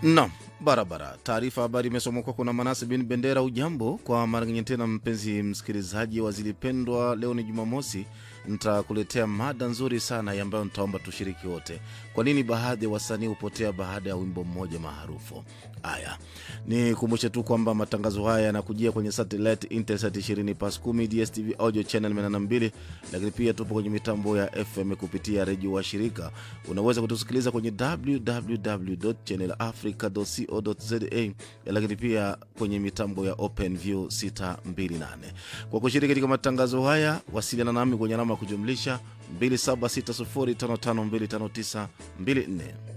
Naam, barabara. Taarifa habari imesomwa kwako na Manase bin Bendera. Ujambo kwa mara nyingine tena, mpenzi msikilizaji wa Zilipendwa. Leo ni Jumamosi, nitakuletea mada nzuri sana ambayo nitaomba tushiriki wote. Kwa nini baadhi ya wasanii hupotea baada ya wimbo mmoja maarufu? Haya, nikumbushe tu kwamba matangazo haya yanakujia kwenye satellite Intelsat 20 pas 10 DSTV audio channel 82, lakini pia tupo kwenye mitambo ya FM kupitia redio wa shirika. Unaweza kutusikiliza kwenye www.channelafrica.co.za, lakini pia kwenye mitambo ya OpenView 628. Kwa kushiriki katika matangazo haya, wasiliana nami kwenye alama ya kujumlisha 276055259254.